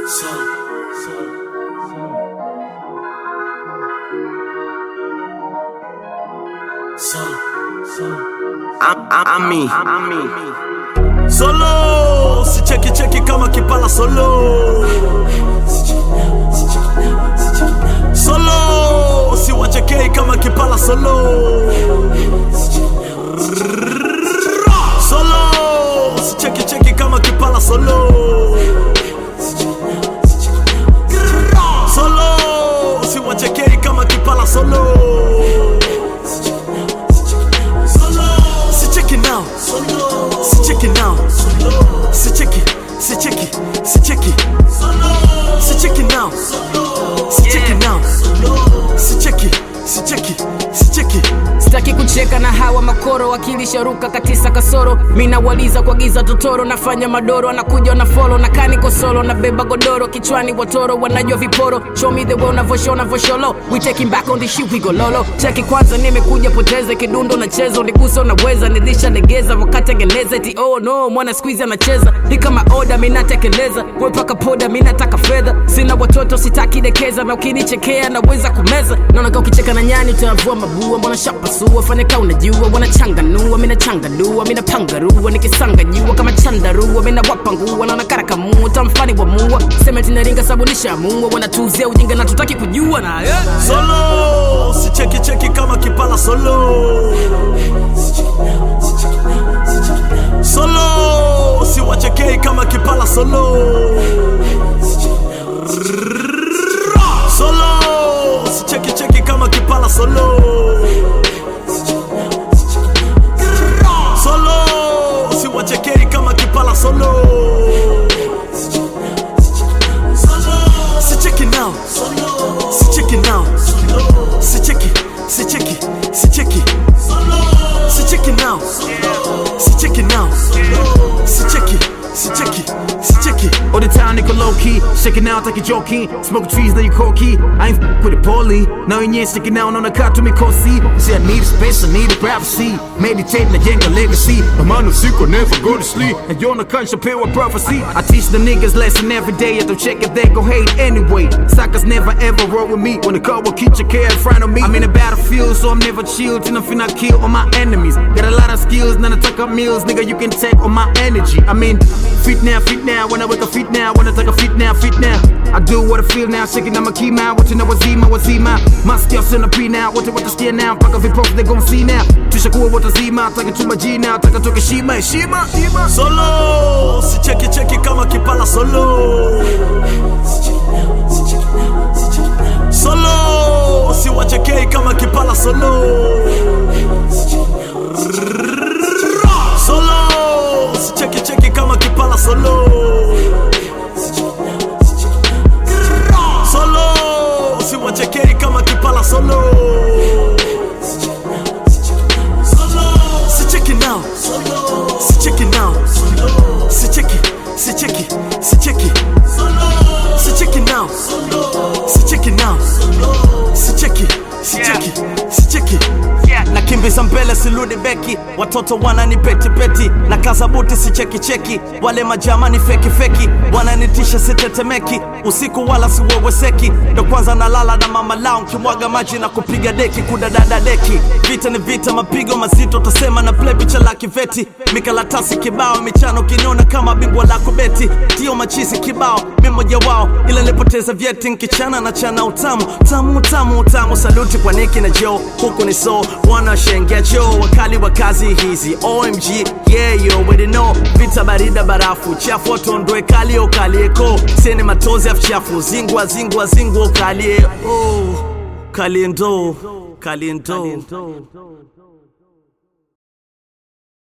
Ami Solo si cheki cheki kama kipala solo Solo si wachekei kama kipala solo Solo si cheki cheki kama kipala solo Solo si wachekei kama kipala solo Sicheki now Sicheki now Sicheki Sicheki Sicheki Sicheki now Sicheki now Sicheki Sicheki Sicheki sitaki kucheka na hawa makoro wakilisharuka katisa kasoro mina waliza kwa giza totoro nafanya madoro anakuja na folo na kani kosolo na beba godoro kichwani watoro wanajua viporo show me the way unavosho unavosholo we taking back on the shit we go lolo cheki kwanza nimekuja poteze kidundo na chezo niguso naweza nilisha legeza wakati ageleza eti oh no mwana squeeze anacheza ni kama oda minatekeleza wepaka poda minataka fedha sina watoto sitaki dekeza na ukinichekea naweza kumeza naona ka ukicheka na nyani utavua mabua mbona shapasua fanya ka unajua wanachanganua minachanganua minapangarua nikisanga jua kama chandarua minawapangua naona karakamua tamfani wa mua sema tinaringa sabunisha mua wanatuzia ujinga na tutaki kujua na yeah. Solo si cheki cheki kama kipala solo Solo si wachekei kama kipala solo Solo si cheki cheki kama kipala solo Solo si wachekei kama kipala solo Sicheki now Sicheki now Sicheki Sicheki Sicheki Sicheki now Sicheki now Sicheki Sicheki Sicheki All the time, nigga low key. Shaking out like a jockey. Smoke trees, now you corky. I ain't f- with it poorly. Now you ain't sticking out on the car to me, cozy. See, I need a space, I need a privacy. Meditating the Jenga legacy. I'm on the secret, never go to sleep. And you're on the country, pure with prophecy. I teach the niggas lesson every day. I don't check if they go hate anyway. Suckers never ever roll with me. When the car will keep your care in front of me. I'm in a battlefield, so I'm never chilled. Till I'm finna kill all my enemies. Got a lot of skills, none of talk up meals. Nigga, you can take all my energy. I mean, fit now, fit now. When I wake up, fit now. When I take a fit now, fit now. I do what I feel now, shaking on my key now. Watching na wazima, wazima. Maski sina P now. Wote watasikia now. Mpaka vipofu they gon' see now. Tushakuwa watazima, taka chuma jina, taka toke shima, heshima, heshima. Solo si cheki cheki kama kipala solo Solo si wachekei kama kipala solo Solo si cheki cheki kama kipala solo Solo si wachekei kama kipala solo Sicheki now Sicheki now Sicheki Sicheki Sicheki Sicheki now Sicheki now Sicheki Sicheki Sicheki nakimbiza mbele siludi beki watoto wanani peti peti na kaza buti si cheki cheki wale majama ni feki feki wananitisha sitetemeki usiku wala siweweseki ndo kwanza nalala na mama lao nkimwaga maji na kupiga deki kudadada deki vita ni vita mapigo mazito tasema na play picha la kiveti mikalatasi kibao michano kinyona kama bingwa la kubeti tio machisi kibao mimoja wao ila nilipoteza vyeti nkichana na chana utamu tamu tamu utamu saluti kwa niki na jo huku ni so wanashengea cho wakali wa kazi hizi omg yeah you already know vita barida barafu chafu tondoe kali okalieko sene matozi afchafu zingwa zingwa zingwa ukalie oh, kaliendo kaliendo